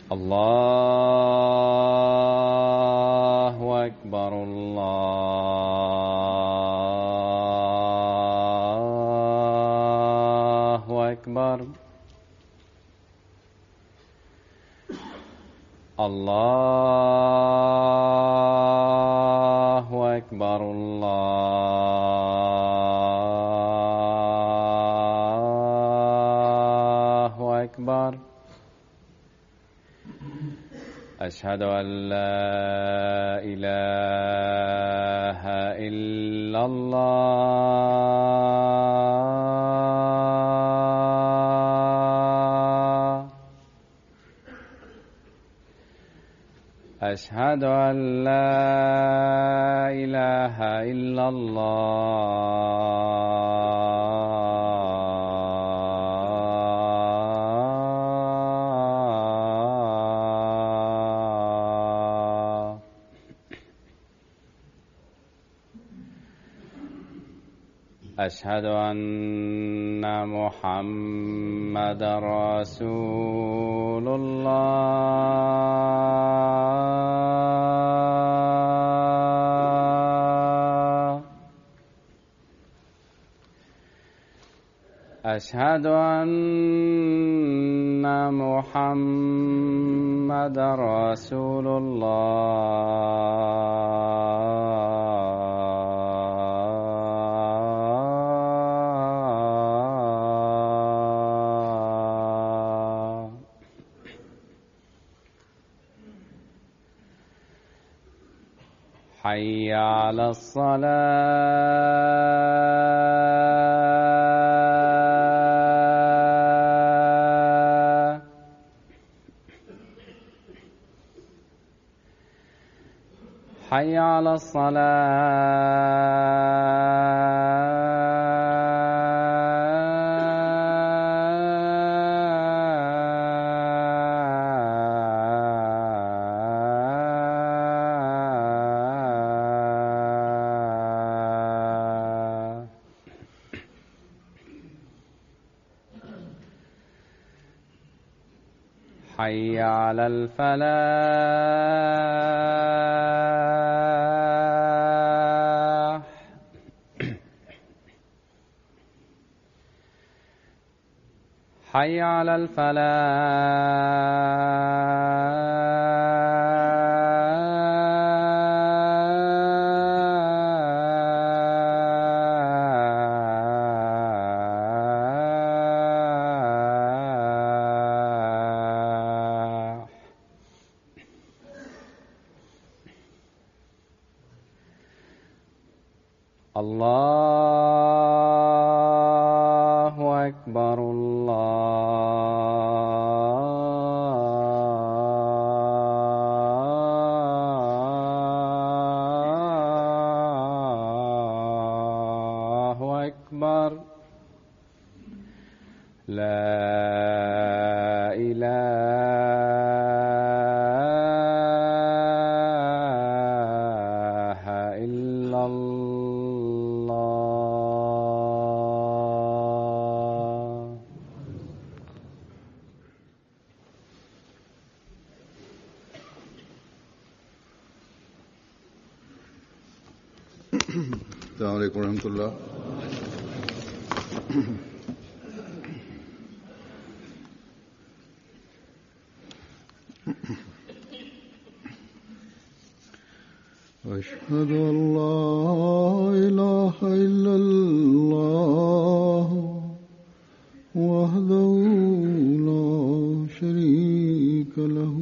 الله أكبر الله أكبر الله أكبر الله أكبر أشهد أن لا إله إلا الله أشهد أن لا إله إلا الله أشهد أن محمد رسول الله أشهد أن محمد رسول الله حي على الصلاة حي على الصلاة حي على الفلاح حي على الفلاح الله أكبر الله أكبر لا إله إلا الله السلام عليكم ورحمة الله أشهد أن لا إله إلا الله وحده لا شريك له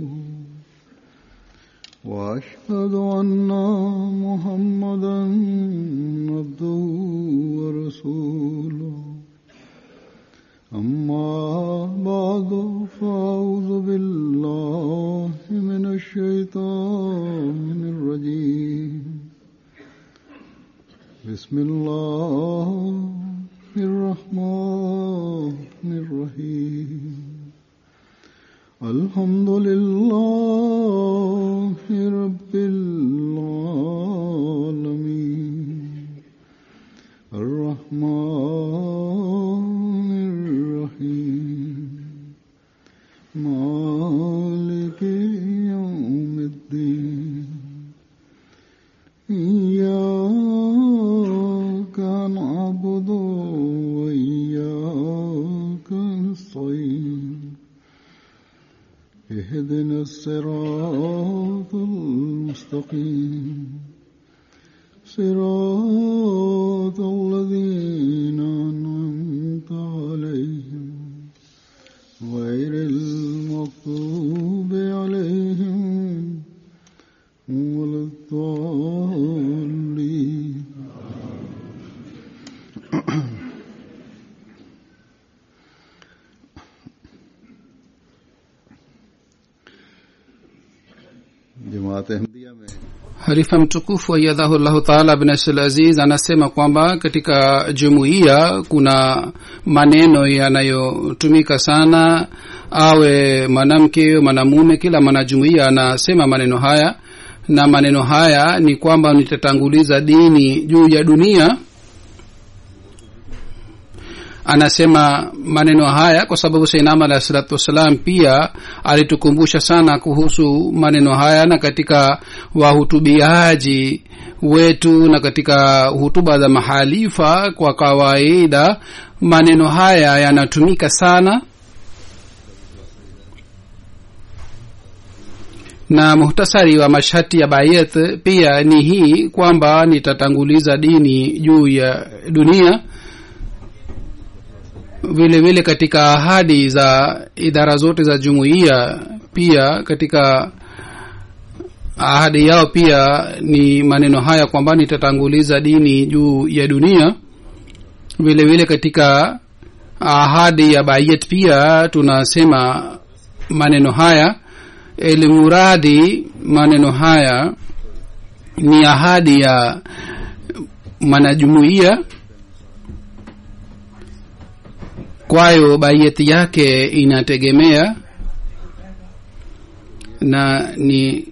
وأشهد أن محمدا عبده ورسوله أما بعد فأعوذ بالله من الشيطان الرجيم بسم الله الرحمن الرحيم الحمد لله رب العالمين الرحمن الرحيم مالك اهدنا الصراط المستقيم صراط الذين أنعمت عليهم غير المغضوب عليهم ولا الضالين जमात अहमदिया में halifa mtukufu ayadhahu llahu taala bin abdul aziz anasema kwamba katika jumuiya kuna maneno yanayotumika sana awe mwanamke mwanamume kila mwanajumuiya anasema maneno haya na maneno haya ni kwamba nitatanguliza dini juu ya dunia anasema maneno haya kwa sababu sainama alahi salatu wassalam pia alitukumbusha sana kuhusu maneno haya na katika wahutubiaji wetu na katika hutuba za mahalifa kwa kawaida maneno haya yanatumika sana na muhtasari wa mashati ya bayet pia ni hii kwamba nitatanguliza dini juu ya dunia vile vile katika ahadi za idara zote za jumuiya pia katika ahadi yao pia ni maneno haya kwamba nitatanguliza dini juu ya dunia vile vile katika ahadi ya bayet pia tunasema maneno haya elimuradi maneno haya ni ahadi ya mwanajumuiya kwayo baieti yake inategemea na ni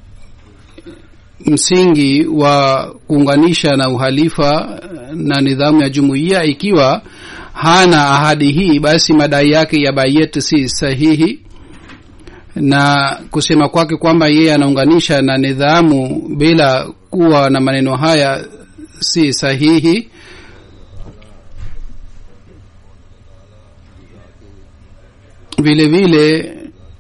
msingi wa kuunganisha na uhalifa na nidhamu ya jumuiya ikiwa hana ahadi hii basi madai yake ya bayet si sahihi na kusema kwake kwamba yeye anaunganisha na nidhamu bila kuwa na maneno haya si sahihi vile vile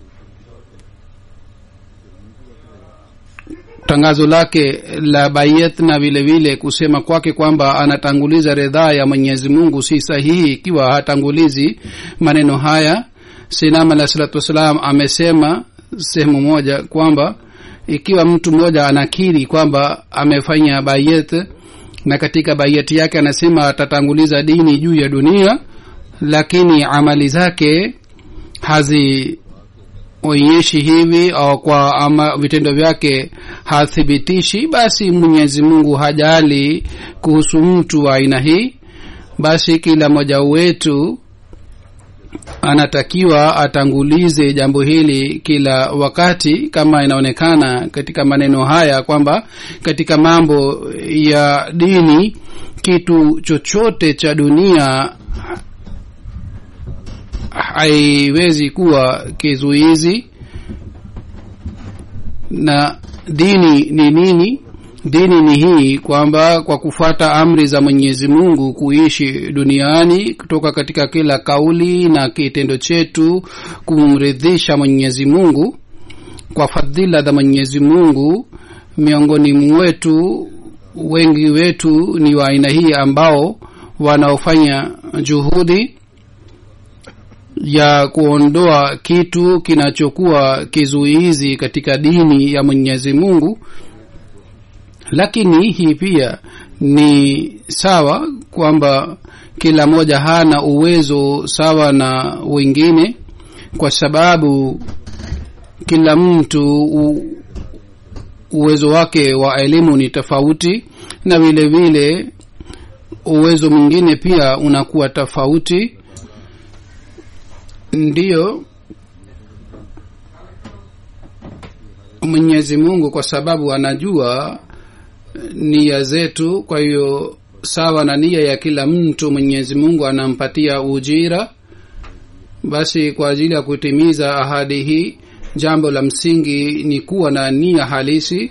tangazo lake la bayet na vile vile kusema kwake kwamba anatanguliza ridhaa ya mwenyezi mungu si sahihi ikiwa hatangulizi maneno haya sinam alah salatu wassalam amesema sehemu moja kwamba ikiwa mtu mmoja anakiri kwamba amefanya bayet na katika bayeti yake anasema atatanguliza dini juu ya dunia lakini amali zake hazionyeshi hivi au kwa ama vitendo vyake hathibitishi basi mwenyezi mungu hajali kuhusu mtu wa aina hii basi kila mmoja wetu anatakiwa atangulize jambo hili kila wakati kama inaonekana katika maneno haya kwamba katika mambo ya dini kitu chochote cha dunia haiwezi kuwa kizuizi na dini ni nini dini ni hii kwamba kwa kufuata amri za mwenyezi mungu kuishi duniani kutoka katika kila kauli na kitendo chetu kumridhisha mwenyezi mungu kwa fadhila za mwenyezi mungu miongoni mwetu wengi wetu ni wa aina hii ambao wanaofanya juhudi ya kuondoa kitu kinachokuwa kizuizi katika dini ya mwenyezi mungu lakini hii pia ni sawa kwamba kila mmoja hana uwezo sawa na wengine kwa sababu kila mtu u, uwezo wake wa elimu ni tofauti na vile vile uwezo mwingine pia unakuwa tofauti ndiyo mwenyezi mungu kwa sababu anajua nia zetu kwa hiyo sawa na nia ya kila mtu mwenyezi mungu anampatia ujira basi kwa ajili ya kutimiza ahadi hii jambo la msingi ni kuwa na nia halisi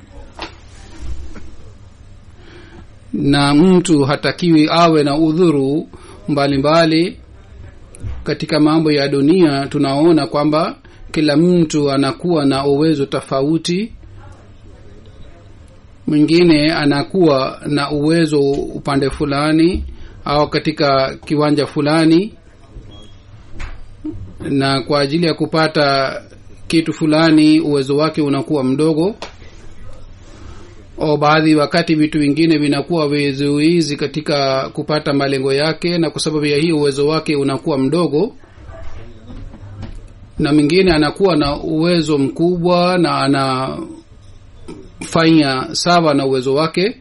na mtu hatakiwi awe na udhuru mbalimbali mbali. katika mambo ya dunia tunaona kwamba kila mtu anakuwa na uwezo tofauti mwingine anakuwa na uwezo upande fulani au katika kiwanja fulani na kwa ajili ya kupata kitu fulani uwezo wake unakuwa mdogo au baadhi wakati vitu vingine vinakuwa vizuizi katika kupata malengo yake na kwa sababu ya hii uwezo wake unakuwa mdogo na mwingine anakuwa na uwezo mkubwa na anafanya sawa na uwezo wake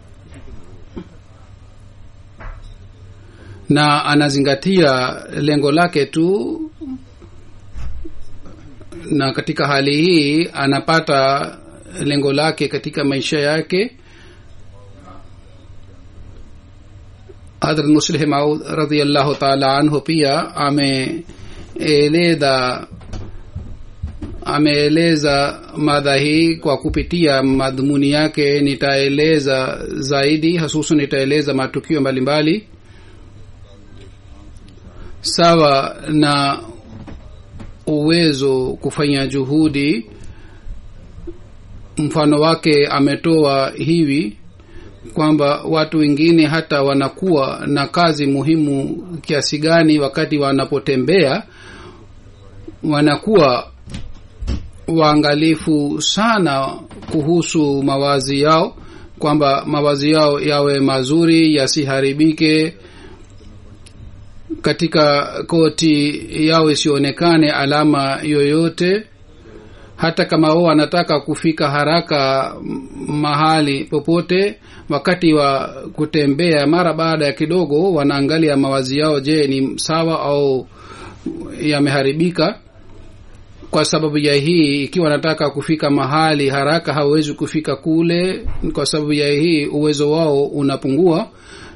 na anazingatia lengo lake tu na katika hali hii anapata lengo lake katika maisha yake hadrat muslih maud radiallahu taala anhu pia ameeleza ameeleza madha hii kwa kupitia madhumuni yake nitaeleza zaidi hasusan nitaeleza matukio mbalimbali mbali. sawa na uwezo kufanya juhudi mfano wake ametoa hivi kwamba watu wengine hata wanakuwa na kazi muhimu kiasi gani wakati wanapotembea wanakuwa waangalifu sana kuhusu mawazi yao kwamba mawazi yao yawe mazuri yasiharibike katika koti yao isionekane alama yoyote hata kama wao wanataka kufika haraka mahali popote wakati wa kutembea mara baada ya kidogo wanaangalia mawazi yao je ni sawa au yameharibika kwa sababu ya hii ikiwa wanataka kufika mahali haraka hawawezi kufika kule kwa sababu ya hii uwezo wao unapungua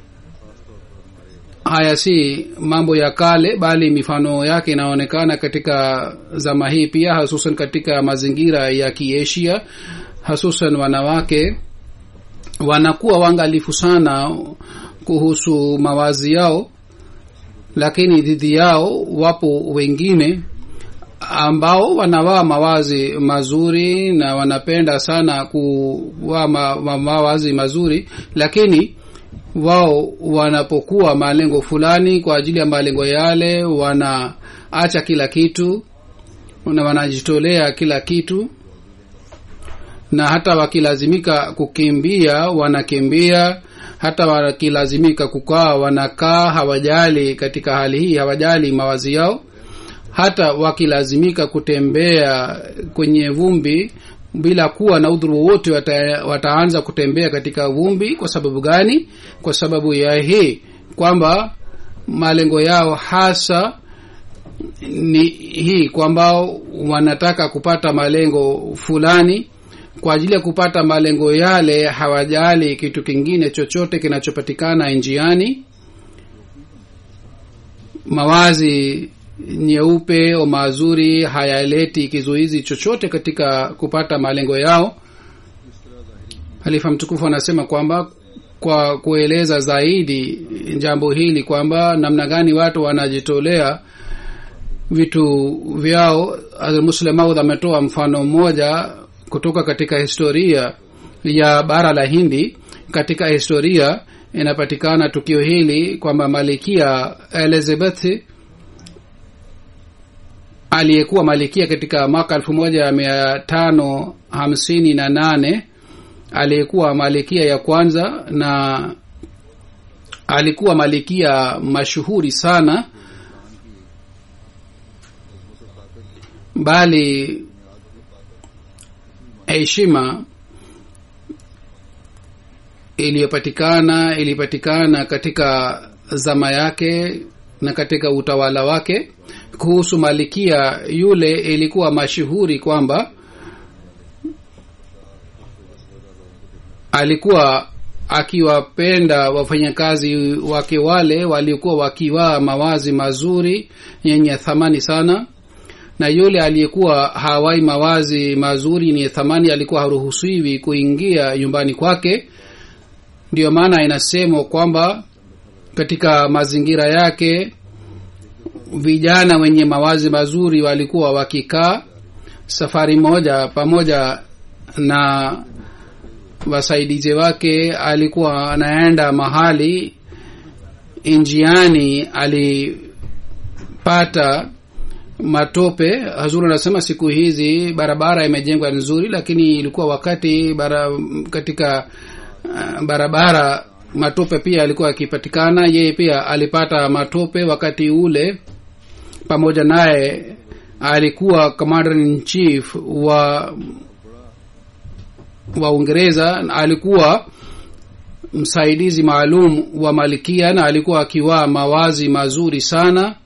haya si mambo ya kale bali mifano yake inaonekana katika zama hii pia hasusan katika mazingira ya kiasia hasusan wanawake wanakuwa waangalifu sana kuhusu mawazi yao lakini dhidi yao wapo wengine ambao wanavaa mawazi mazuri na wanapenda sana kuvaa ma, ma, mawazi mazuri lakini wao wanapokuwa malengo fulani kwa ajili ya malengo yale wanaacha kila kitu na wanajitolea kila kitu na hata wakilazimika kukimbia wanakimbia hata wakilazimika kukaa wanakaa hawajali katika hali hii hawajali mawazi yao hata wakilazimika kutembea kwenye vumbi bila kuwa na udhuru wowote wata, wataanza kutembea katika vumbi kwa sababu gani kwa sababu ya hii kwamba malengo yao hasa ni hii kwamba wanataka kupata malengo fulani kwa ajili ya kupata malengo yale hawajali kitu kingine chochote kinachopatikana njiani mawazi nyeupe au mazuri hayaleti kizuizi chochote katika kupata malengo yao halifa mtukufu anasema kwamba kwa kueleza zaidi jambo hili kwamba namna gani watu wanajitolea vitu vyao muslemaud ametoa mfano mmoja kutoka katika historia ya bara la hindi katika historia inapatikana tukio hili kwamba malikia elizabeth aliyekuwa malikia katika mwaka elfu moja mia tano hamsini na nane aliyekuwa malikia ya kwanza na alikuwa malikia mashuhuri sana bali heshima iliyopatikana ilipatikana katika zama yake na katika utawala wake kuhusu malikia yule ilikuwa mashuhuri kwamba alikuwa akiwapenda wafanyakazi wake wale waliokuwa wakivaa mawazi mazuri yenye thamani sana na yule aliyekuwa hawai mawazi mazuri yenye thamani alikuwa haruhusiwi kuingia nyumbani kwake ndiyo maana inasemwa kwamba katika mazingira yake vijana wenye mawazi mazuri walikuwa wakikaa safari moja pamoja na wasaidizi wake alikuwa anaenda mahali njiani alipata matope hazuru anasema siku hizi barabara imejengwa nzuri lakini ilikuwa wakati bara, katika uh, barabara matope pia alikuwa akipatikana yeye pia alipata matope wakati ule pamoja naye alikuwa commander in chief wa wa uingereza alikuwa msaidizi maalum wa malikia na alikuwa akivaa mawazi mazuri sana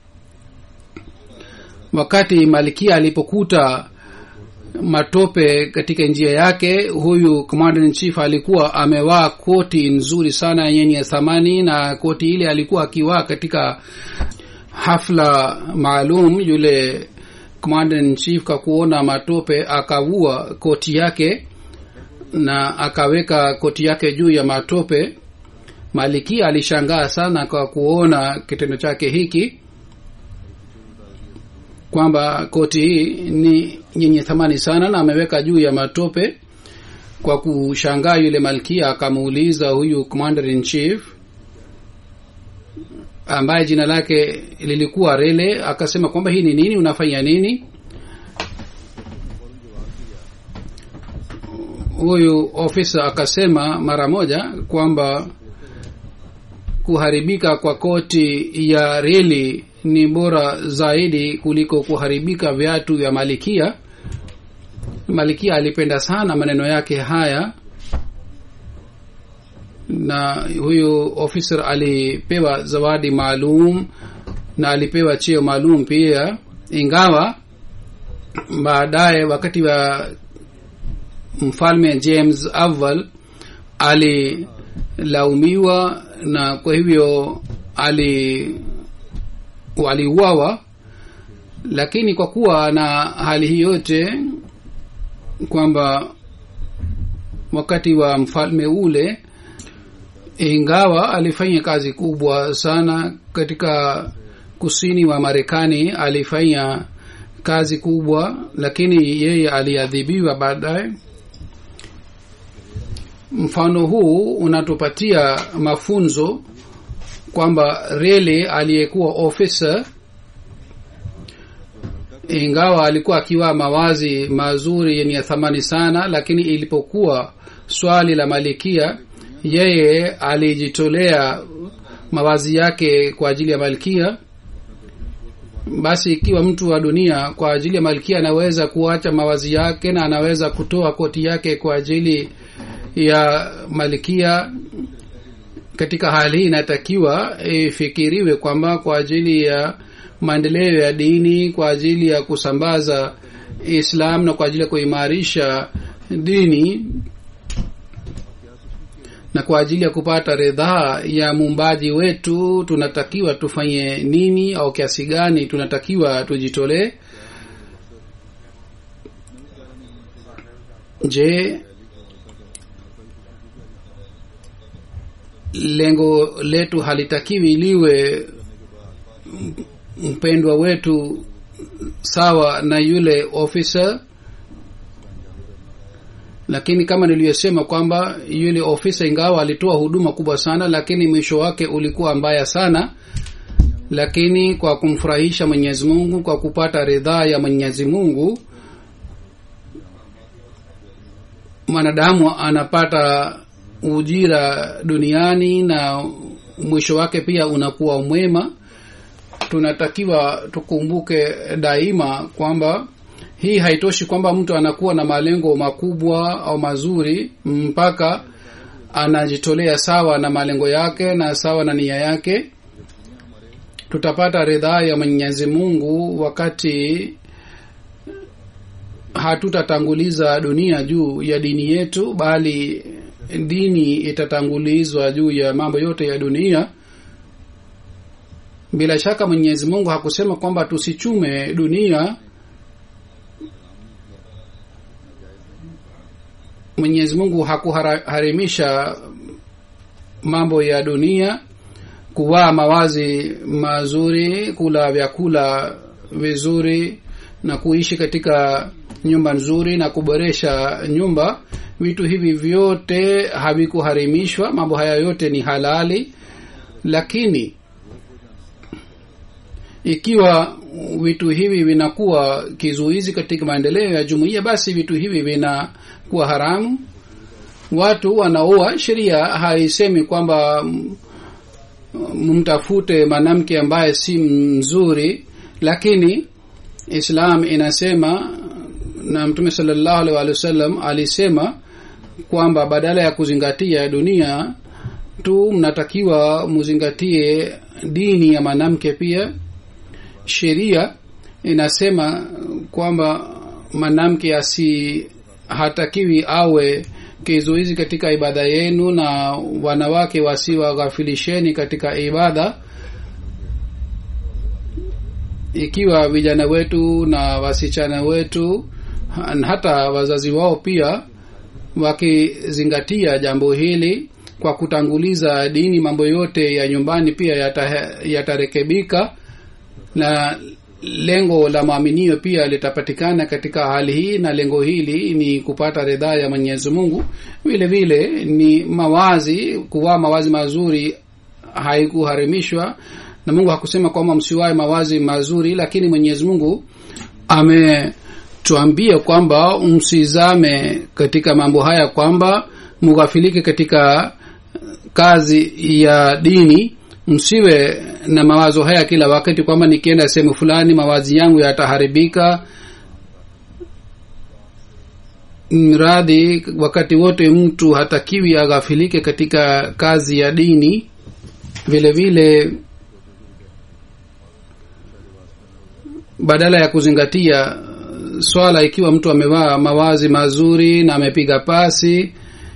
wakati malikia alipokuta matope katika njia yake huyu commander in chief alikuwa amevaa koti nzuri sana yenye thamani na koti ile alikuwa akivaa katika hafla maalum yule commander in chief kwa kuona matope akavua koti yake na akaweka koti yake juu ya matope malikia alishangaa sana kwa kuona kitendo chake hiki kwamba koti hii ni yenye thamani sana na ameweka juu ya matope kwa kushangaa yule malkia akamuuliza huyu commander in chief ambaye jina lake lilikuwa rele akasema kwamba hii ni nini unafanya nini huyu ofisa akasema mara moja kwamba kuharibika kwa koti ya reli ni bora zaidi kuliko kuharibika viatu vya malikia malikia alipenda sana maneno yake haya na huyu officer alipewa zawadi maalum na alipewa cheo maalum pia ingawa baadaye wakati wa mfalme james awal alilaumiwa na kwa hivyo ali waliuawa lakini kwa kuwa na hali hii yote kwamba wakati wa mfalme ule ingawa alifanya kazi kubwa sana katika kusini wa marekani alifanya kazi kubwa lakini yeye aliadhibiwa baadaye mfano huu unatupatia mafunzo kwamba rele aliyekuwa ofisa ingawa alikuwa akiwa mawazi mazuri yenye thamani sana lakini ilipokuwa swali la malikia yeye alijitolea mawazi yake kwa ajili ya malkia basi ikiwa mtu wa dunia kwa ajili ya malkia anaweza kuacha mawazi yake na anaweza kutoa koti yake kwa ajili ya malkia katika hali hii inatakiwa ifikiriwe kwamba kwa ajili ya maendeleo ya dini kwa ajili ya kusambaza islam na kwa ajili ya kuimarisha dini na kwa ajili ya kupata ridhaa ya muumbaji wetu tunatakiwa tufanye nini au kiasi gani tunatakiwa tujitolee je lengo letu halitakiwi liwe mpendwa wetu sawa na yule ofisa lakini kama niliyosema kwamba yule ofisa ingawa alitoa huduma kubwa sana lakini mwisho wake ulikuwa mbaya sana lakini kwa kumfurahisha mwenyezi mungu kwa kupata ridhaa ya mwenyezi mungu mwanadamu anapata ujira duniani na mwisho wake pia unakuwa mwema tunatakiwa tukumbuke daima kwamba hii haitoshi kwamba mtu anakuwa na malengo makubwa au mazuri mpaka anajitolea sawa na malengo yake na sawa na nia yake tutapata ridhaa ya mwenyezi mungu wakati hatutatanguliza dunia juu ya dini yetu bali dini itatangulizwa juu ya mambo yote ya dunia bila shaka mwenyezi mungu hakusema kwamba tusichume dunia mwenyezi mungu hakuharimisha mambo ya dunia kuvaa mawazi mazuri kula vyakula vizuri na kuishi katika nyumba nzuri na kuboresha nyumba vitu hivi vyote havikuharimishwa mambo haya yote ni halali lakini ikiwa vitu hivi vinakuwa kizuizi katika maendeleo ya jumuiya basi vitu hivi vinakuwa haramu watu wanaoa sheria haisemi kwamba mm, mtafute mwanamke ambaye si mzuri lakini islam inasema na mtume salllahu alih walih wasallam alisema kwamba badala ya kuzingatia dunia tu mnatakiwa muzingatie dini ya mwanamke pia sheria inasema kwamba mwanamke asi hatakiwi awe kizuizi katika ibada yenu na wanawake wasiwaghafilisheni katika ibada ikiwa vijana wetu na wasichana wetu na hata wazazi wao pia wakizingatia jambo hili kwa kutanguliza dini mambo yote ya nyumbani pia yata- yatarekebika na lengo la maaminio pia litapatikana katika hali hii na lengo hili ni kupata ridhaa ya mwenyezi mungu vile vile ni mawazi kuvaa mawazi mazuri haikuharimishwa na mungu hakusema kwamba msiwae mawazi mazuri lakini mwenyezi mungu ametuambia kwamba msizame katika mambo haya kwamba mughafilike katika kazi ya dini msiwe na mawazo haya kila wakati kwamba nikienda sehemu fulani mawazi yangu yataharibika mradi wakati wote mtu hatakiwi aghafilike katika kazi ya dini vile vile badala ya kuzingatia swala ikiwa mtu amevaa mawazi mazuri na amepiga pasi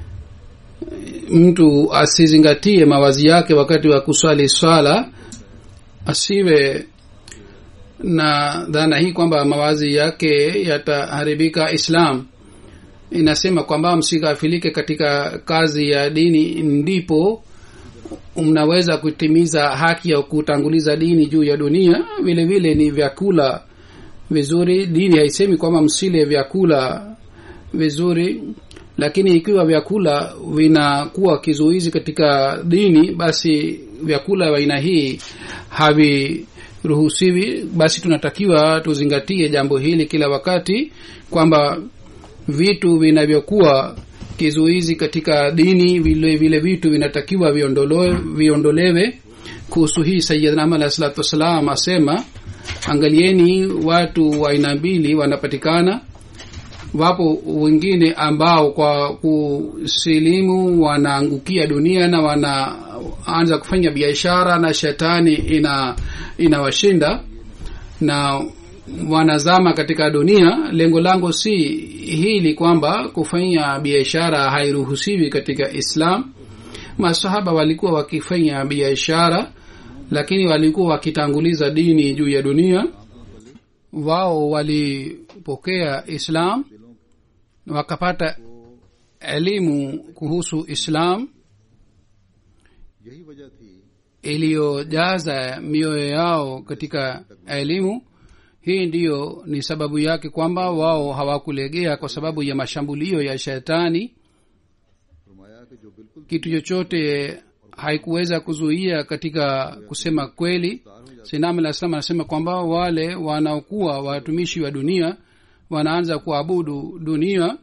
mtu asizingatie mawazi yake wakati wa kuswali swala asiwe na dhana hii kwamba mawazi yake yataharibika islam inasema kwamba msighafilike katika kazi ya dini ndipo mnaweza kutimiza haki ya kutanguliza dini juu ya dunia vile vile ni vyakula vizuri dini haisemi kwamba msile vyakula vizuri lakini ikiwa vyakula vinakuwa kizuizi katika dini basi vyakula vya aina hii haviruhusiwi basi tunatakiwa tuzingatie jambo hili kila wakati kwamba vitu vinavyokuwa kizuizi katika dini vile vile vitu vinatakiwa viondolewe, viondolewe kuhusu hii sayidna ama alahi salatu wassalam asema angalieni watu wa aina mbili wanapatikana wapo wengine ambao kwa kusilimu wanaangukia dunia na wanaanza kufanya biashara na shetani ina inawashinda na wanazama katika dunia lengo langu si hili kwamba kufanya biashara hairuhusiwi katika islam masahaba walikuwa wakifanya biashara lakini walikuwa wakitanguliza dini juu ya dunia wao walipokea islam wakapata elimu kuhusu islam यही वजह थी iliyojaza mioyo yao katika elimu hii ndiyo ni sababu yake kwamba wao hawakulegea kwa sababu ya mashambulio ya shetani फरमाया कि जो बिल्कुल kitu chochote haikuweza kuzuia katika kusema kweli sinam alah salam anasema kwamba wale wanaokuwa watumishi wa dunia wanaanza kuabudu dunia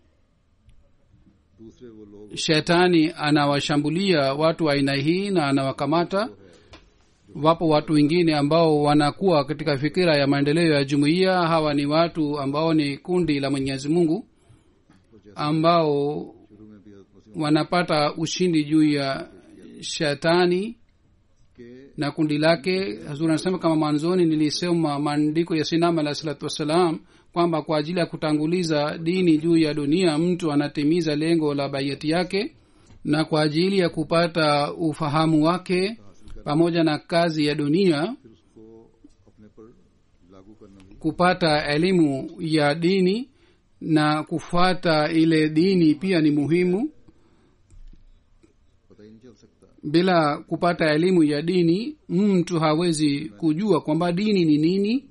दूसरे वो लोग shetani anawashambulia watu wa aina hii na anawakamata wapo watu wengine ambao wanakuwa katika fikira ya maendeleo ya jumuiya hawa ni watu ambao ni kundi la mwenyezi mungu ambao शुरू में भी हज़रत मसीह wanapata ushindi juu ya shetani के na kundi lake hazur anasema kama mwanzoni nilisema maandiko ya sinam alah salatu wassalam kwamba kwa ajili ya kutanguliza dini juu ya dunia mtu anatimiza lengo la baiati yake na kwa ajili ya kupata ufahamu wake pamoja na kazi ya dunia फिर उसको अपने पर लागू करना भी kupata elimu ya dini na kufuata ile dini pia ni muhimu पता ही नहीं चल सकता bila kupata elimu ya dini mtu hawezi kujua kwamba dini ni nini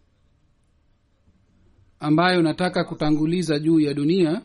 ambayo nataka kutanguliza juu ya dunia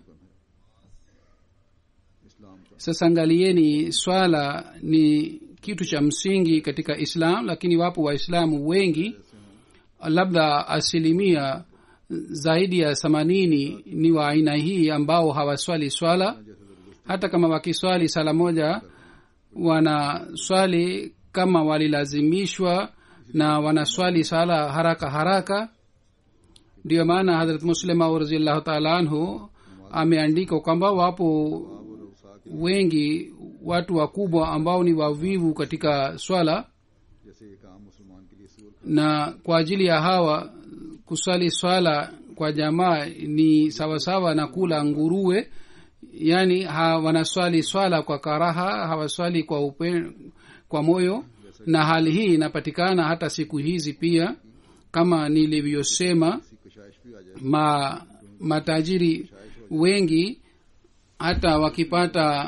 इस्लाम का sasa angalieni swala ni kitu cha msingi katika islam lakini wapo waislamu wengi labda asilimia zaidi ya themanini ni wa aina hii ambao hawaswali swala hata kama wakiswali sala moja wanaswali kama walilazimishwa na wanaswali sala haraka haraka ndiyo maana hadrat muslima raziallahu taala anhu ameandika kwamba wapo wengi watu wakubwa ambao ni wavivu katika swala जैसे एक आम मुसलमान के लिए सूल na kwa ajili ya hawa kuswali swala kwa jamaa ni sawasawa na kula nguruwe yaani ha, wanaswali swala kwa karaha hawaswali kwa upe, kwa moyo na hali hii inapatikana hata siku hizi pia kama nilivyosema की कशाइश भी आ जाए ma matajiri wengi hata wakipata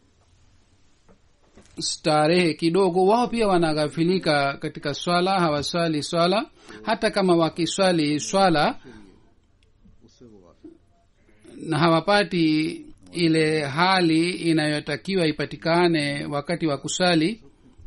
starehe kidogo wao pia wanaghafilika katika swala hawaswali swala hata kama wakiswali swala उससे वो गाफिल na hawapati ile hali inayotakiwa ipatikane wakati wa kusali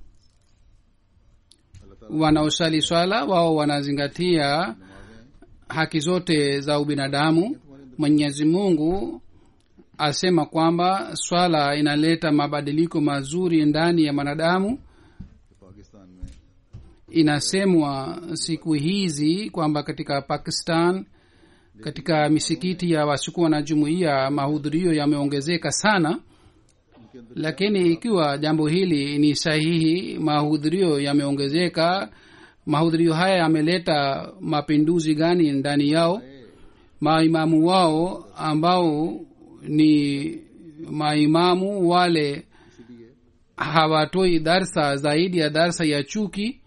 wanaosali swala wao wanazingatia haki zote za ubinadamu mwenyezi mungu asema kwamba swala inaleta mabadiliko mazuri ndani ya mwanadamu कि पाकिस्तान में inasemwa siku hizi kwamba katika pakistan katika misikiti ya wasikuwa na jumuiya mahudhurio yameongezeka sana lakini ikiwa jambo hili ni sahihi mahudhurio yameongezeka mahudhurio haya yameleta mapinduzi gani ndani yao maimamu wao ambao ni maimamu wale hawatoi darsa zaidi ya darsa ya chuki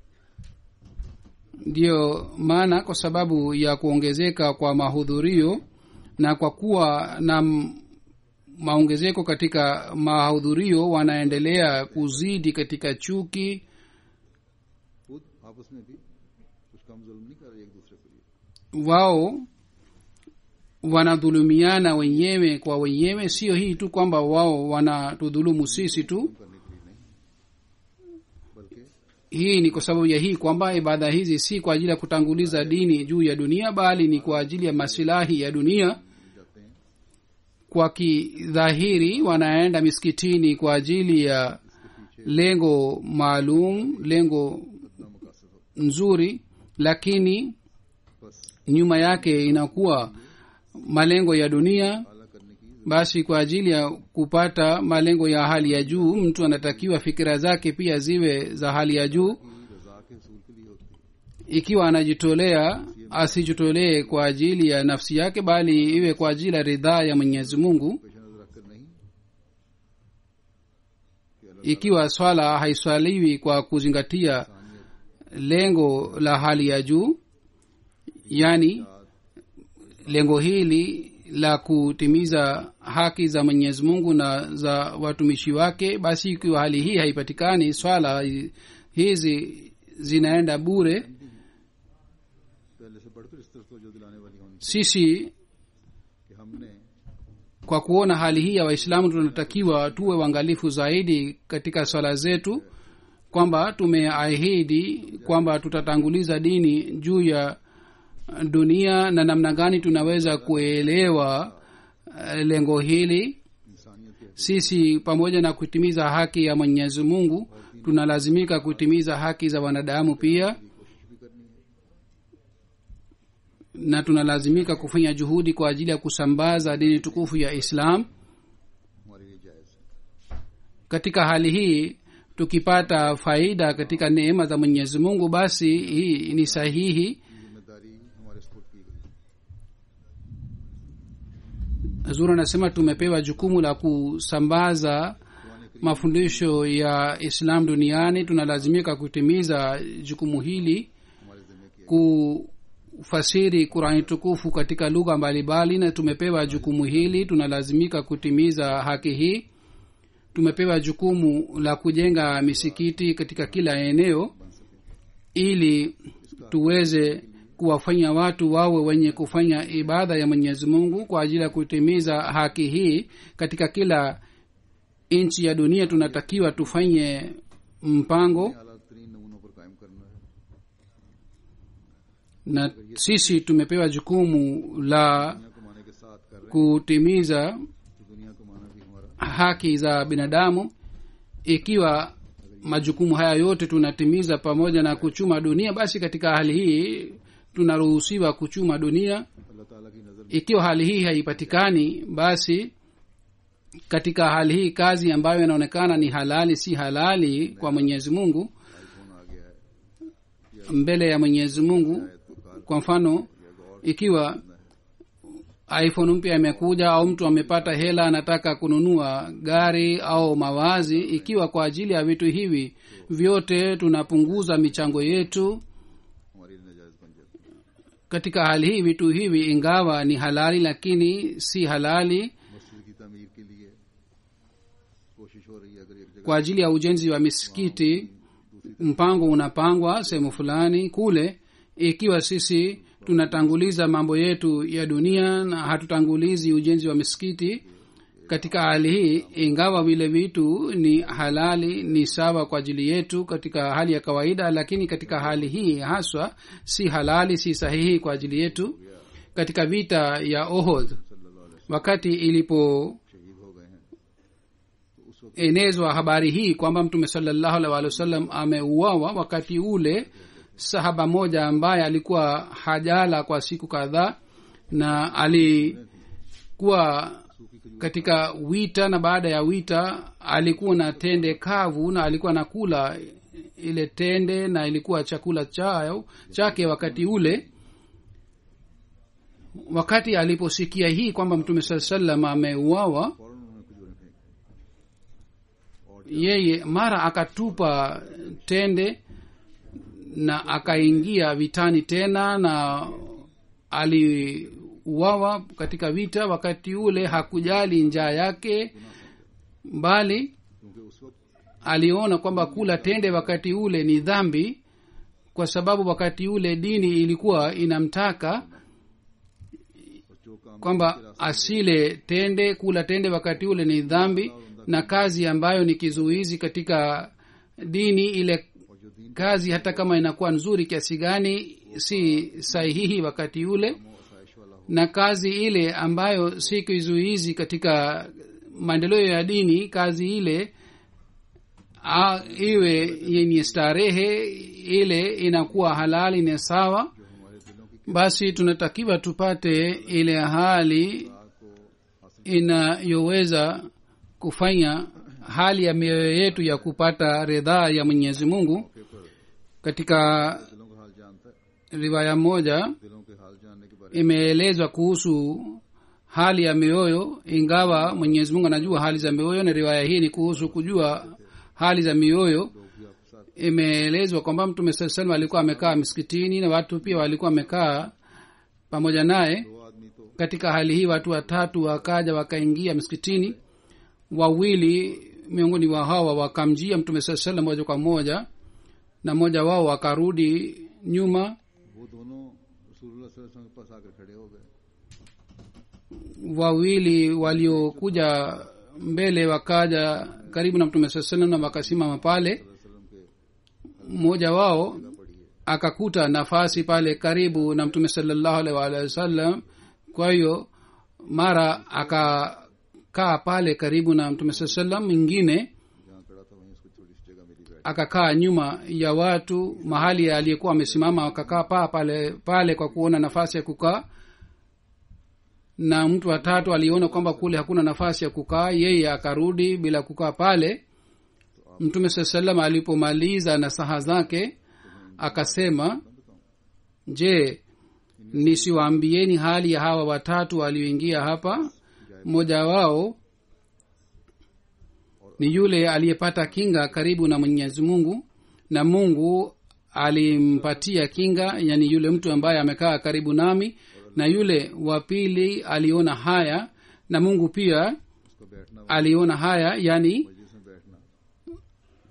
ndiyo maana kwa sababu ya kuongezeka kwa mahudhurio na kwa kuwa na m- maongezeko katika mahudhurio wanaendelea kuzidi katika chuki खुद आपस में भी कुछ कम जुल्म नहीं कर रहे एक दूसरे के लिए wao wanadhulumiana wenyewe kwa wenyewe sio hii tu kwamba wao wanatudhulumu sisi tu करने के लिए नहीं बल्कि hii ni kwa sababu ya hii kwamba ibada hizi si kwa ajili ya kutanguliza dini juu ya dunia bali ni kwa ajili ya masilahi ya dunia जाते हैं kwa kidhahiri wanaenda misikitini kwa ajili ya lengo maalum lengo अपना मकासद हो nzuri lakini बस nyuma yake inakuwa malengo ya dunia आला करने की basi kwa ajili ya kupata malengo ya hali ya juu mtu anatakiwa fikira zake pia ziwe za hali ya juu रजा के असूल के लिए होती है ikiwa anajitolea asijitolee kwa ajili ya nafsi yake bali iwe kwa ajili ya ridhaa ya mwenyezi mungu पेश नजर रखकर नहीं कि अल्लाह ikiwa swala haiswaliwi kwa kuzingatia lengo la hali ya juu yaani lengo hili la kutimiza haki za mwenyezi mungu na za watumishi wake basi ikiwa hali hii haipatikani swala hi- hizi zinaenda bure पहले से बढ़कर इस तरफ तवज्जो दिलाने वाली होनी sisi कि हमने kwa kuona hali hii ya waislamu tunatakiwa tuwe uangalifu zaidi katika swala zetu kwamba tumeahidi kwamba tutatanguliza dini juu ya dunia na namna gani tunaweza kuelewa eh, lengo hili इंसानियत के sisi pamoja na kutimiza haki ya mwenyezi mungu tunalazimika kutimiza haki za wanadamu pia कोशिश भी करनी है na tunalazimika kufanya juhudi kwa ajili ya kusambaza dini tukufu ya islam हमारे लिए जायज है katika hali hii tukipata faida katika neema za mwenyezi mungu basi hii ni sahihi ये जिम्मेदारी हमारे सपुर्द की गई zuri anasema tumepewa jukumu la kusambaza mafundisho ya islam duniani tunalazimika kutimiza jukumu hili हमारे जिम्मे की kufasiri qurani tukufu katika lugha mbalimbali na tumepewa jukumu hili tunalazimika kutimiza haki hii tumepewa jukumu la kujenga misikiti katika kila eneo ili tuweze kuwafanya watu wawe wenye kufanya ibada ya mwenyezi mungu kwa ajili ya kutimiza haki hii katika kila nchi ya dunia tunatakiwa tufanye mpango अला तरीन नमूनों पर कायम करना है na sisi tumepewa jukumu la दुनिया कमाने के साथ कर रहे kutimiza हैं तो दुनिया कमाना भी हमारा haki za binadamu ikiwa majukumu haya yote tunatimiza pamoja na kuchuma dunia basi katika hali hii tunaruhusiwa kuchuma dunia अल्लाह ताला की नजर में ikiwa hali hii haipatikani basi katika hali hii kazi ambayo inaonekana ni halali si halali kwa mwenyezi mungu iPhone आ गया है mbele ya mwenyezi mungu तो car kwa mfano ikiwa iphone mpya imekuja au mtu amepata hela anataka kununua gari au mawazi ikiwa kwa ajili ya vitu hivi vyote tunapunguza michango yetu हमारी लिए नाजायज बन जाती है katika hali hii vitu hivi ingawa ni halali lakini si halali मस्जिद की तमीर के लिए कोशिश हो रही है अगर एक जगह kwa ajili ya ujenzi wa misikiti mpango unapangwa sehemu fulani kule ikiwa sisi tunatanguliza mambo yetu ya dunia na hatutangulizi ujenzi wa misikiti katika hali hii ingawa vile vitu ni halali ni sawa kwa ajili yetu katika hali ya kawaida lakini katika hali hii haswa si halali si sahihi kwa ajili yetu katika vita ya ohod wakati ilipo शहीद हो गए हैं तो उस वक्त enezwa habari hii kwamba mtume salallahu alaihi waalihi wasallam ameuawa wakati ule sahaba moja ambaye alikuwa hajala kwa siku kadhaa na alikuwa katika wita na baada ya wita alikuwa na tende kavu na alikuwa nakula ile tende na ilikuwa chakula chao chake wakati ule wakati aliposikia hii kwamba mtume saa salam ameuawa फौरन उन्होंने खजूरें फेंक yeye mara akatupa tende na akaingia vitani tena na aliuawa katika vita wakati ule hakujali njaa yake bali क्योंकि उस वक्त aliona kwamba kula tende wakati ule ni dhambi kwa sababu wakati ule dini ilikuwa inamtaka और जो काम kwamba asile tende kula tende wakati ule ni dhambi na kazi ambayo ni kizuizi katika dini ile और जो दीन kazi hata kama inakuwa nzuri kiasi gani si sahihi wakati ule को आसाइश वाला हो na kazi ile ambayo si kizuizi katika maendeleo ya dini kazi ile a, iwe yenye starehe ile inakuwa halali ni sawa जो हमारे दिलों की basi tunatakiwa tupate ile hali राह को हासिल inayoweza kufanya hali ya mioyo yetu ya kupata ridhaa ya mwenyezi mungu मौके पर katika दिलों का हाल जानता है riwaya moja दिलों के हाल जानने के बारे imeelezwa kuhusu hali ya mioyo ingawa mwenyezi mungu anajua hali za mioyo na riwaya hii ni kuhusu kujua hali za mioyo में लोग भी आपके साथ imeelezwa kwamba mtume saa salam alikuwa amekaa msikitini na watu pia walikuwa wamekaa pamoja naye दो आदमी तो katika hali hii watu watatu wakaja wakaingia msikitini wawili miongoni wa hawa wakamjia mtume saa salam moja kwa moja na mmoja wao wakarudi nyuma वो दोनों रसूलुल्लाह सल्लल्लाहु अलैहि वसल्लम के पास आकर खड़े हो गए wawili waliokuja mbele wakaja karibu na mtume saa salam na wakasimama pale वसल्लम के mmoja wao पड़ी है akakuta nafasi pale karibu na mtume salallahu alaihi waalihi wasallam kwa hiyo mara akakaa pale karibu na mtume saa salam mwingine जहाँ खड़ा था वहीं उसको थोड़ी सी जगह मिली बैठ akakaa nyuma ya watu mahali aliyekuwa amesimama akakaa paa pale pale kwa kuona nafasi ya kukaa na mtu watatu aliona kwamba kule hakuna nafasi ya kukaa yeye akarudi bila kukaa pale mtume saa salam alipomaliza nasaha zake akasema je nisiwaambieni hali ya hawa watatu walioingia hapa mmoja wao ni yule aliyepata kinga karibu na mwenyezi mungu na mungu alimpatia kinga yani yule mtu ambaye amekaa karibu nami na yule wa pili aliona haya na mungu pia उसका बैठना aliona haya yani मजलिस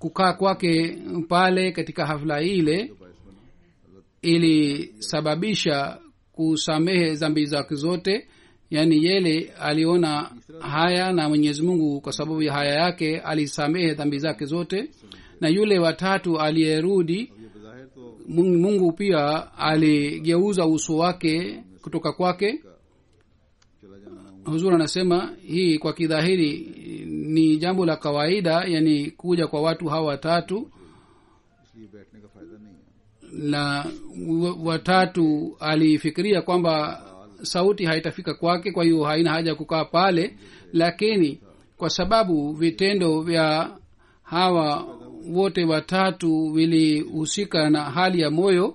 kukaa kwake pale katika hafla ile बायस बना ilisababisha kusamehe dhambi zake zote yaani yele aliona haya na mwenyezi mungu kwa sababu ya haya yake alisamehe dhambi zake zote na yule watatu aliyerudi ये बज़ाहिर तो mungu mungu pia aligeuza uso wake kutoka kwake चला जाना huzur anasema hii kwa kidhahiri ni jambo la kawaida yani kuja kwa watu hawa watatu इसलिए बैठने का फायदा नहीं है na wa- watatu alifikiria kwamba sauti haitafika kwake kwa hiyo haina haja ya kukaa pale lakini kwa sababu vitendo vya hawa wote watatu vilihusika na hali ya moyo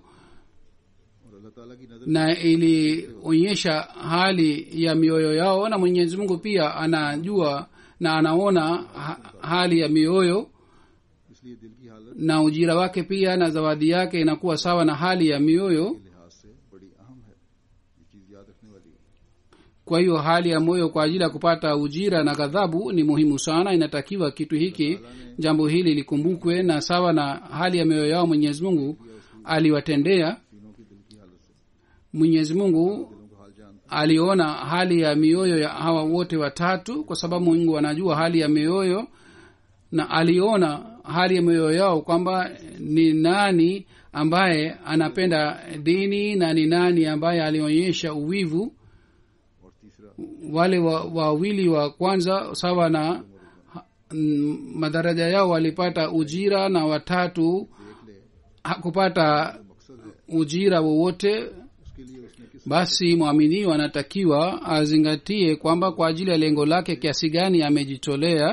और अल्लाह ताला की नजर na ilionyesha hali ya mioyo yao na mwenyezi mungu pia anajua na anaona ha, hali ya mioyo इसलिए दिल की हालत na ujira wake pia na zawadi yake inakuwa sawa na hali ya mioyo के लिहाज से बड़ी अहम है ये चीज याद रखने वाली है kwa hiyo hali ya moyo kwa ajili ya kupata ujira na ghadhabu ni muhimu sana inatakiwa kitu hiki jambo hili likumbukwe na sawa na hali ya mioyo yao mwenyezi mungu aliwatendea तीनों की दिल की हालत से mwenyezi mungu दिलों का हाल जानता aliona hali ya mioyo ya hawa wote watatu kwa sababu mungu anajua hali ya mioyo na aliona hali ya mioyo yao kwamba ni nani ambaye anapenda dini na ni nani ambaye alionyesha uwivu और तीसरा wale wa- wawili wa, kwanza sawa na ha- mm, madaraja yao walipata ujira na watatu देख ले hakupata मकसद है ujira wowote उसके लिए उसने किस basi mwaminio anatakiwa azingatie kwamba kwa ajili ya lengo lake kiasi gani amejitolea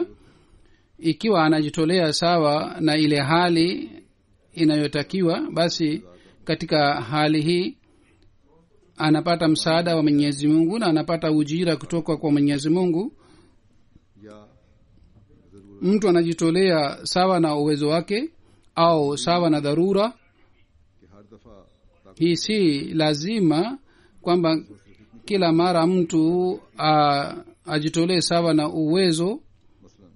ikiwa anajitolea sawa na ile hali inayotakiwa basi katika hali hii anapata msaada wa mwenyezi mungu na anapata ujira kutoka kwa mwenyezi mungu या जरूर mtu anajitolea sawa na uwezo wake au sawa na dharura कि हर दफा ताकत hii si lazima kwamba kila mara mtu a, ajitolee sawa na uwezo मसलन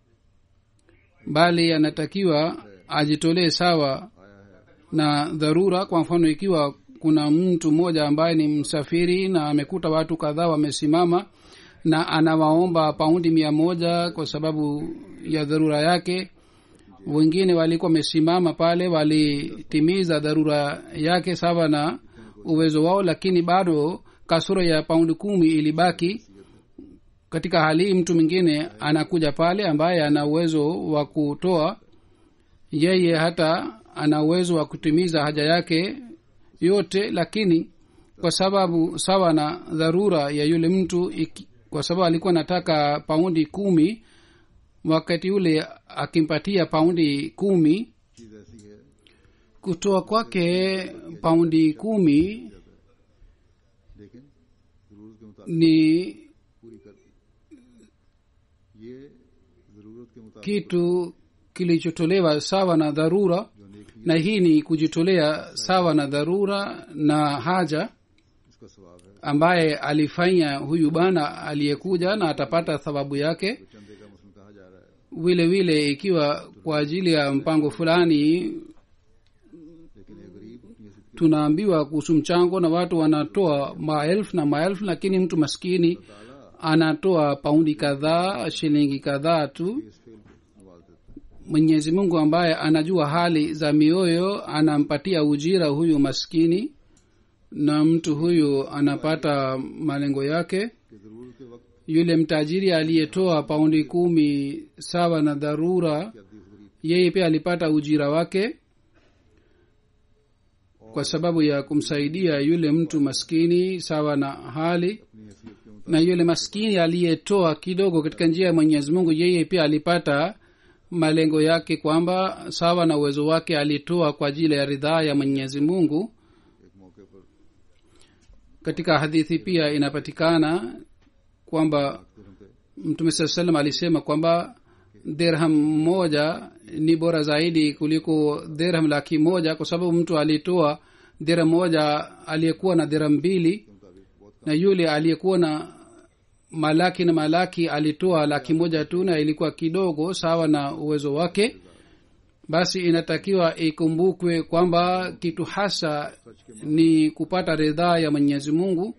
bali anatakiwa ajitolee sawa आया है na dharura kwa mfano ikiwa kuna mtu mmoja ambaye ni msafiri na amekuta watu kadhaa wamesimama na anawaomba paundi mia moja kwa sababu ya dharura yake wengine walikuwa wamesimama pale walitimiza dharura yake sawa na uwezo wao lakini bado kasoro ya paundi kumi ilibaki katika hali hii mtu mwingine anakuja pale ambaye ana uwezo wa kutoa yeye hata ana uwezo wa kutimiza haja yake yote lakini kwa sababu sawa na dharura ya yule mtu iki, kwa sababu alikuwa anataka paundi kumi wakati ule akimpatia paundi kumi चीज ऐसी है kutoa kwake paundi kumi लेकिन जरूरत के मुताबिक ni पूरी कर दी ये जरूरत के मुताबिक kitu kilichotolewa sawa na dharura जो नेकी na hii ni kujitolea sawa na dharura na haja इसका स्वभाव है ambaye alifanya huyu bana aliyekuja na atapata thawabu yake तो चंदे का मसलन कहा जा रहा है vile vile ikiwa kwa ajili ya mpango fulani लेकिन ये गरीब ये सिर्फ tunaambiwa kuhusu mchango na watu wanatoa maelfu na maelfu lakini mtu maskini ताला anatoa paundi kadhaa shilingi kadhaa tu इस फेल को नवाज देता है mwenyezi mungu ambaye anajua hali za mioyo anampatia ujira huyu maskini na mtu huyu anapata malengo yake कि जरूरत के वक्त yule mtajiri aliyetoa paundi kumi sawa na dharura क्या दी उस गरीब yeye pia alipata ujira wake kwa sababu ya kumsaidia yule mtu maskini sawa na hali अपनी हैसियत के मुताबिक na yule maskini aliyetoa kidogo katika njia ya mwenyezi mungu yeye pia alipata malengo yake kwamba sawa na uwezo wake alitoa kwa ajili ya ridhaa ya mwenyezi mungu एक मौके पर katika hadithi pia inapatikana kwamba दिरहम पे mtume saa salam alisema kwamba dirham moja ni bora zaidi kuliko dirham laki moja kwa sababu mtu alitoa dirham moja aliyekuwa na dirham mbili के मुताबिक बहुत na yule aliyekuwa na malaki na malaki alitoa laki moja tu na ilikuwa kidogo sawa na uwezo wake basi inatakiwa ikumbukwe kwamba kitu hasa ni kupata ridhaa ya mwenyezi mungu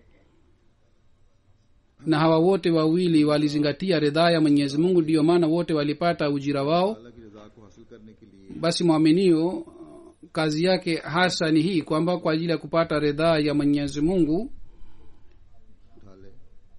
na hawa wote wawili walizingatia ridhaa ya mwenyezi mungu ndiyo maana wote walipata ujira wao अल्लाह की रजा को हासिल करने के लिए basi mwaminio kazi yake hasa ni hii kwamba kwa ajili ya kupata ridhaa ya mwenyezi mungu उठा ले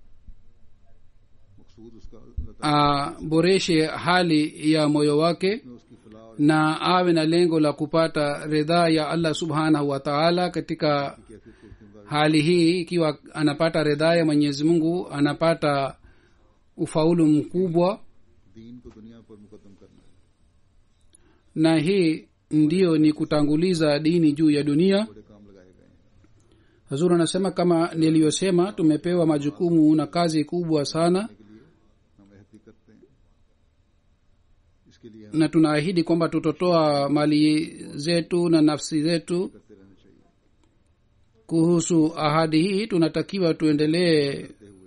मकसूद उसका अल्लाह ताला aboreshe hali ya moyo wake ने उसकी फलाह और na awe na lengo la kupata ridhaa ya allah subhanahu wa taala katika कैफियत को उसके hali hii ikiwa anapata ridhaa ya mwenyezi mungu anapata ufaulu mkubwa दीन को दुनिया पर मुकदम करना है na hii ndiyo ni kutanguliza dini juu ya dunia बड़े काम लगाए गए हैं hazur anasema kama niliyosema tumepewa majukumu na kazi kubwa sana के लिए हम अहद भी करते हैं इसके लिए हम na tunaahidi kwamba tutotoa mali zetu na nafsi zetu करते रहना चाहिए kuhusu ahadi hii tunatakiwa tuendelee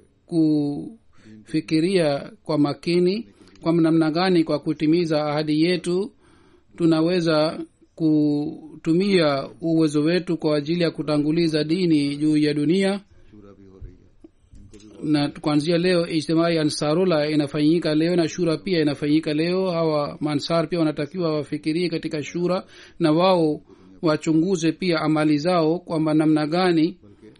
kufikiria kwa makini kwa namna gani kwa kutimiza ahadi yetu tunaweza kutumia uwezo wetu kwa ajili ya kutanguliza dini juu ya dunia शूरा भी हो रही है इनको भी na kuanzia leo ijtimai ansarula inafanyika leo na shura pia inafanyika leo hawa mansar pia wanatakiwa wafikirie katika shura na wao wachunguze pia amali zao kwamba namna gani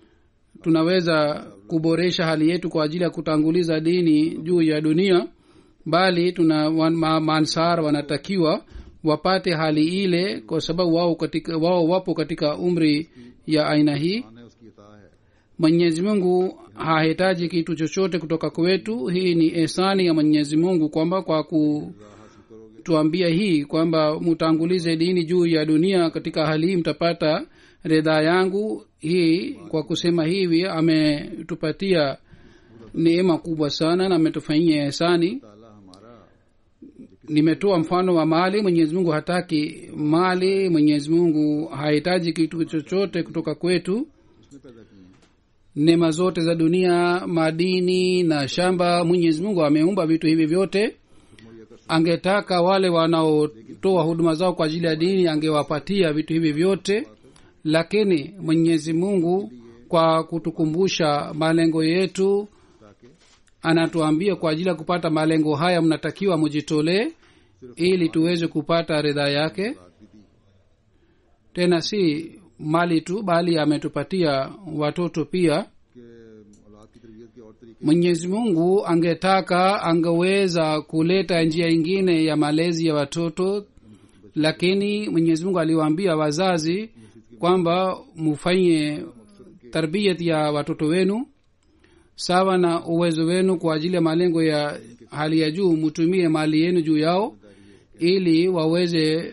tunaweza kuboresha hali yetu kwa ajili ya kutanguliza dini juu ya dunia bali tuna wan- ma, mansar wanatakiwa wapate hali ile kwa sababu wao katika wao wapo katika umri ya aina hii आना है उसकी अता है mwenyezi mungu hahitaji kitu chochote kutoka kwetu hii ni ehsani ya mwenyezi mungu kwamba kwa kutuambia hii kwamba mutangulize dini juu ya dunia katika hali hii mtapata ridhaa yangu hii kwa kusema hivi ametupatia neema kubwa sana na ametufanyia ehsani ताला हमारा nimetoa mfano wa mali mwenyezi mungu hataki mali mwenyezi mungu hahitaji kitu chochote kutoka kwetu उसने पैदा किए हैं neema zote za dunia madini na shamba mwenyezi mungu ameumba vitu hivi vyote मुहैया कर angetaka wale wanaotoa huduma zao kwa ajili ya dini angewapatia vitu hivi vyote lakini mwenyezi mungu kwa kutukumbusha malengo yetu ताकि anatuambia kwa ajili ya kupata malengo haya mnatakiwa mujitolee ili tuweze kupata ridhaa yake रात भी दी tena si mali tu bali ametupatia watoto pia कि औलाद की तरबियत के और तरीके mwenyezi mungu angetaka angeweza kuleta njia ingine ya malezi ya watoto lakini mwenyezi mungu aliwaambia wazazi kwamba mufanye tarbiyat ya watoto wenu sawa na uwezo wenu kwa ajili ya malengo ya hali ya juu mutumie mali yenu juu yao ili waweze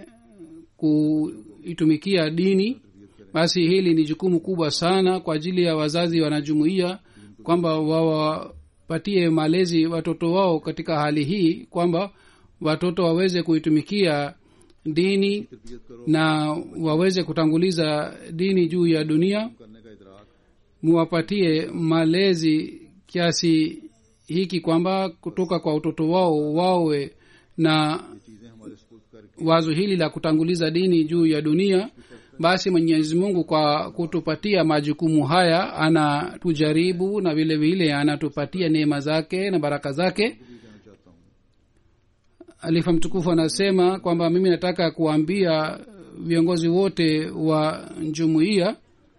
kuitumikia dini basi hili ni jukumu kubwa sana kwa ajili ya wazazi wanajumuia kwamba wawapatie malezi watoto wao katika hali hii kwamba watoto waweze kuitumikia dini तरबियत करो na waweze kutanguliza dini juu ya dunia करने का इदराक muwapatie malezi kiasi hiki kwamba kutoka kwa utoto wao wawe na चीजें हमारे स्पुर्द करके wazo hili la kutanguliza dini juu ya dunia basi mwenyezi mungu kwa kutupatia majukumu haya anatujaribu na vile vile anatupatia neema zake na baraka zake भी कहना चाहता हूँ alifa mtukufu anasema kwamba mimi nataka kuambia viongozi wote wa jumuiya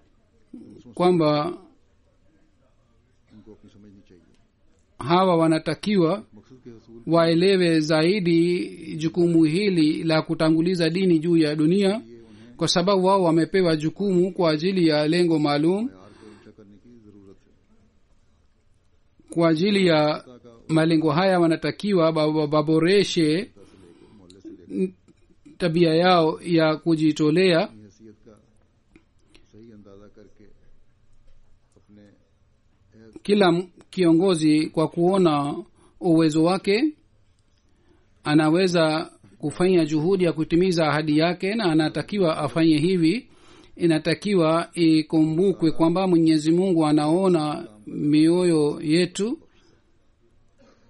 kwamba उनको अपनी समझनी चाहिए hawa wanatakiwa मकसद के हसूल waelewe zaidi jukumu hili la kutanguliza dini juu ya dunia kwa sababu wao wamepewa jukumu kwa ajili ya lengo maalum प्यार को ऊंचा करने की जरूरत है kwa ajili ya malengo haya wanatakiwa ba- ba- baboreshe मोहल्ले से लेकर n- tabia yao ya kujitolea अपनी हैसियत का सही अंदाजा करके अपने अहद kila m- kiongozi kwa kuona uwezo wake anaweza kufanya juhudi ya kutimiza ahadi yake na anatakiwa afanye hivi inatakiwa ikumbukwe kwamba mwenyezi mungu anaona mioyo yetu और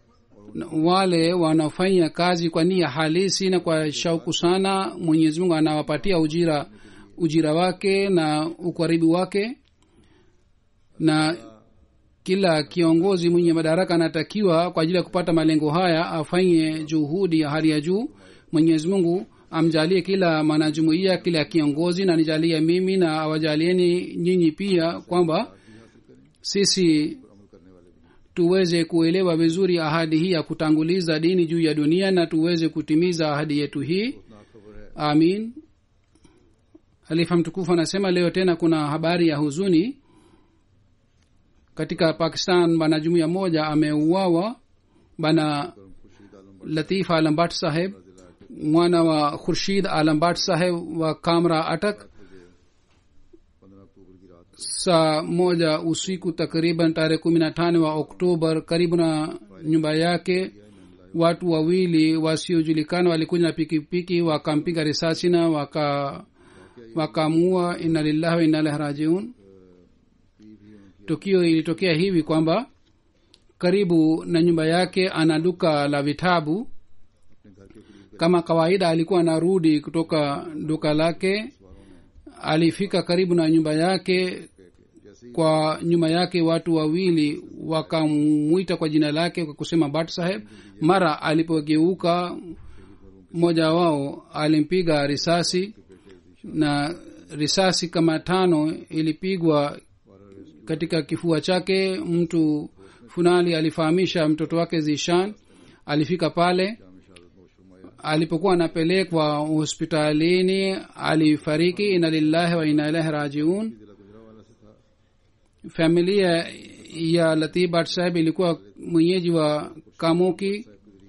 Na wale wanaofanya kazi kwa nia halisi na kwa shauku sana mwenyezi mungu anawapatia ujira ujira wake na ukaribu wake na kila kiongozi mwenye madaraka anatakiwa kwa ajili ya kupata malengo haya afanye juhudi ya hali ya juu mwenyezi mungu amjalie kila mwanajumuia kila kiongozi na nijalie mimi na awajalieni nyinyi pia kwamba sisi tuweze kuelewa vizuri ahadi hii ya kutanguliza dini juu ya dunia na tuweze kutimiza ahadi yetu hii amin halifa mtukufu anasema leo tena kuna habari ya huzuni katika pakistan bana jumuiya moja ameuawa bana latif alambat saheb mwana wa khurshid alambat saheb wa kamra atak पंद्रह अक्टूबर की रात saa moja usiku takriban tarehe kumi na tano wa oktobar karibu na nyumba yake watu wawili wasiojulikana walikuja na pikipiki wakampiga risasi na waka wakamuua inna lillahi wa inna ilaihi rajiun tukio ilitokea hivi kwamba karibu na nyumba yake ana duka la vitabu अपने घर के करीब kama kawaida alikuwa anarudi kutoka duka lake alifika karibu na nyumba yake kwa nyuma yake watu wawili wakamwita kwa jina lake kwa kusema bat saheb mara alipogeuka mmoja wao alimpiga risasi na risasi kama tano ilipigwa katika kifua chake mtu funali alifahamisha mtoto wake zishan alifika pale alipokuwa anapelekwa hospitalini alifariki ina lillahi wa ina ilahi rajiun familia ya latif bhat saheb ilikuwa mwenyeji wa kamuki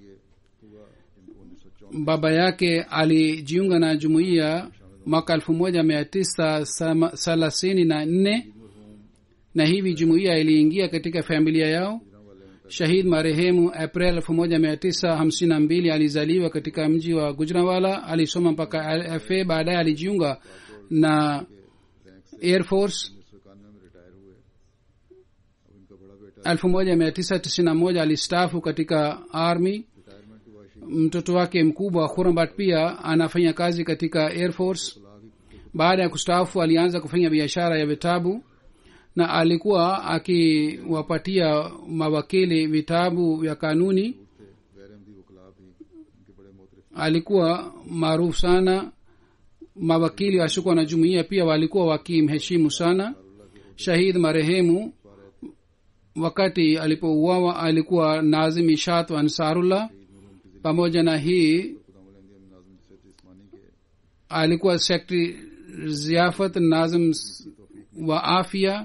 baba yake alijiunga na jumuiya mwaka elfu moja mia tisa sama- thelathini na nne na hivi jumuiya iliingia katika familia yao shahid marehemu april elfu moja mia tisa hamsini na mbili alizaliwa katika mji wa gujranwala alisoma mpaka fa baadaye alijiunga na air force उन्नीस सौ इक्यानवे में रिटायर हुए अब इनका बड़ा बेटा elfu moja mia tisa tisini na moja alistafu katika army retirement हुआ शी mtoto wake mkubwa khurabat pia anafanya kazi katika air force baada ya kustaafu alianza kufanya biashara ya vitabu na alikuwa akiwapatia mawakili vitabu vya kanuni गैर अहमदी वकला भी इनके बड़े मोहतरफ alikuwa maarufu sana mawakili wasiokuwa na jumuiya pia walikuwa wakimheshimu sana shahid marehemu wakati alipouawa alikuwa nazim ishat wa ansarullah pamoja na hii खुदाम नाजम सैद इस्मानी के alikuwa sekretari ziafat nazim wa afya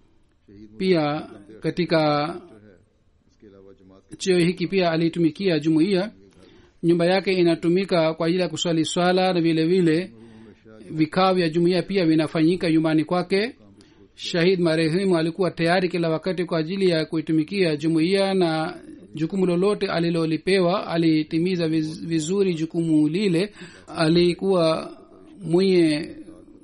pia katika है इसके अलावा जमात के cheo hiki pia alitumikia jumuiya nyumba yake inatumika kwa ajili ya kuswali swala na vile vile vikao vya jumuiya pia vinafanyika nyumbani kwake shahid marehemu alikuwa tayari kila wakati kwa ajili ya kuitumikia jumuiya na jukumu lolote alilolipewa alitimiza viz- vizuri jukumu lile alikuwa mwenye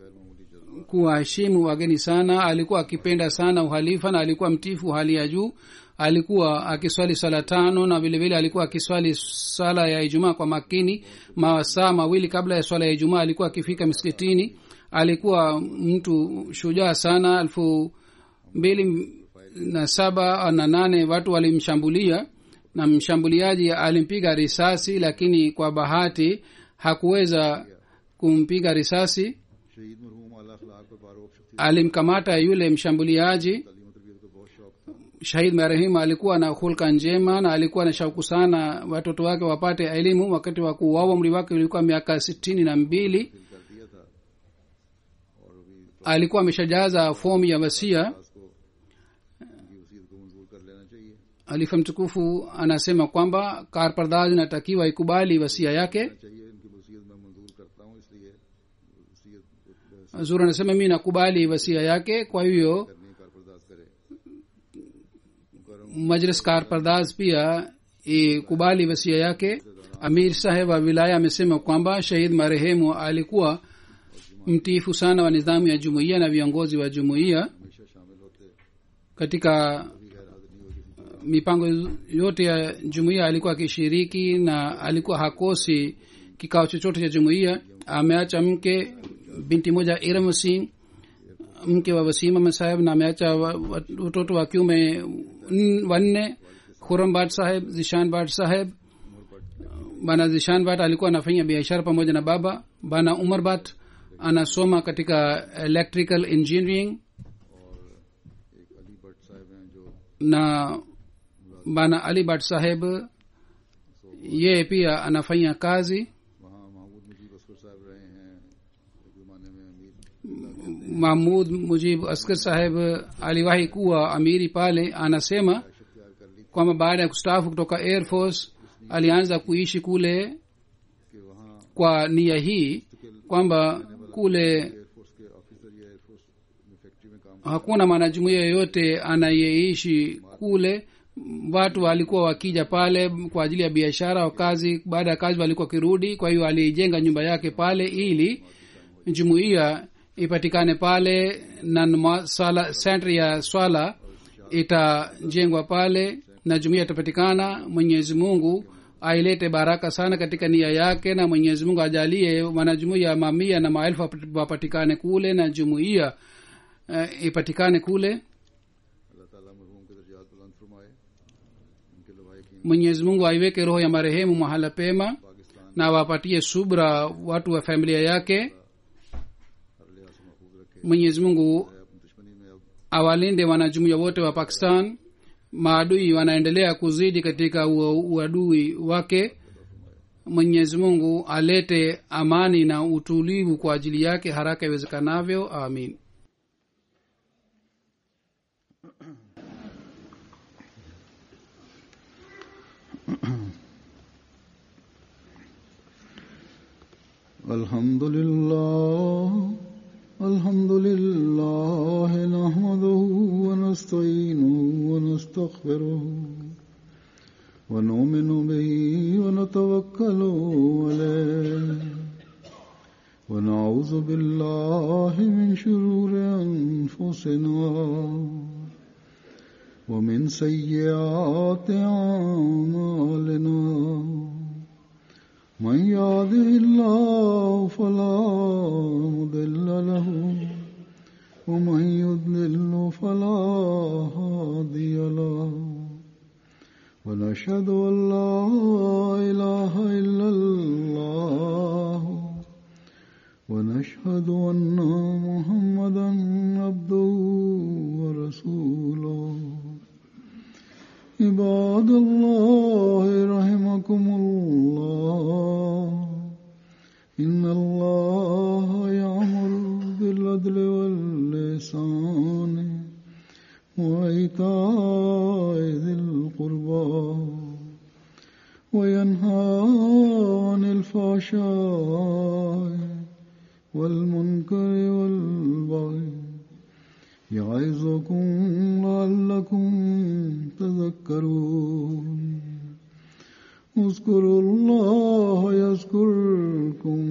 kuwaheshimu wageni sana alikuwa akipenda sana uhalifa na alikuwa mtifu hali ya juu alikuwa akiswali sala tano na vile vile alikuwa akiswali sala ya ijumaa kwa makini masaa mawili kabla ya swala ya ijumaa alikuwa akifika msikitini alikuwa mtu shujaa sana elfu mbili na saba na nane watu walimshambulia na mshambuliaji alimpiga risasi lakini kwa bahati hakuweza kumpiga risasi शहीद मरहूम आला अखलाक और बारोक शख्सी alimkamata yule mshambuliaji तालीम और तरबियत का बहुत शौक था shahid marehemu alikuwa na hulka njema na alikuwa na shauku sana watoto wake wapate elimu wakati wa kuuawa umri wake ulikuwa miaka sitini na mbili दिल कर दिया था और अभी alikuwa ameshajaza fomu ya wasia पास को उनकी वसीयत को मंजूर कर लेना चाहिए alifa mtukufu anasema kwamba karpardaz inatakiwa ikubali wasia yake चाहिए इनकी वसीयत मैं मंजूर करता हूँ इसलिए वसीयत zuri anasema mi nakubali wasia yake kwa hivyo करनी कारपरदाज करे majlis karpardaz pia ikubali wasia yake amir saheb wa wilaya amesema kwamba shahid marehemu alikuwa mtiifu sana wa nidhamu ya jumuiya na viongozi wa jumuiya हमेशा शामिल होते katika भी गैर हाजिर नहीं हुए किसी mipango yote ya jumuiya alikuwa akishiriki na alikuwa hakosi kikao chochote cha jumuiya ameacha mke binti moja iram singh mke wa wasima masaheb na ameacha wa- wa- watoto wa kiume n- wanne khuram bat saheb zishan bat saheb bana zishan bat alikuwa anafanya biashara pamoja na baba bana umar bat anasoma katika electrical engineering एक अली भट्ट साहब हैं जो na bana ali bat saheb yeye pia anafanya kazi वहाँ महमूद मुजीब असफर साहब रहे हैं एक जमाने में अमीर mahmud mujib askar saheb aliwahi kuwa amiri pale anasema इख्तियार कर ली kwamba baada ya kustaafu kutoka air force alianza kuishi kule कि वहाँ kwa nia hii kwamba kule air force के ऑफिसर या एयरफोर्स में फैक्ट्री में काम hakuna mwanajumuia yoyote anayeishi kule watu walikuwa wakija pale kwa ajili ya biashara au kazi baada ya kazi walikuwa wakirudi kwa hiyo alijenga nyumba yake pale ili jumuiya ipatikane pale na nma- sala sentri ya swala itajengwa pale na jumuiya itapatikana mwenyezi mungu ailete baraka sana katika nia yake na mwenyezi mungu ajalie wanajumuiya mamia na maelfu wap- wapatikane kule na jumuiya uh, ipatikane kule अल्लाह ताला मरहूम के दर्जात बुलंद फरमाए उनके लवाए की mwenyezi mungu aiweke roho ya marehemu mahala pema Pakistan na wapatie subra watu wa familia yake हर लिहाज से महफूज रखे mwenyezi mungu अपनी दुश्मनी में अब awalinde wanajumuiya wote wa pakistan maadui wanaendelea kuzidi katika ua- uadui wake mwenyezi mungu alete amani na utulivu kwa ajili yake haraka iwezekanavyo amin الحمد لله الحمد لله نحمده ونستعينه ونستغفره ونؤمن به ونتوكل عليه ونعوذ بالله من شرور أنفسنا ومن سيئات أعمالنا من يهده الله فلا مضل له ومن يضلل فلا هادي له ونشهد ان لا اله الا الله ونشهد ان محمدا عبده ورسوله عباد الله رحمكم الله إن الله يأمر بالعدل واللسان وإيتاء ذي القربى وينهى عن الفحشاء والمنكر والبغي يعظكم لعلكم تذكرون اذكروا الله يذكركم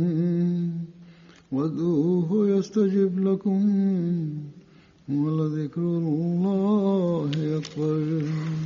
وادعوه يستجب لكم ولذكر الله أكبر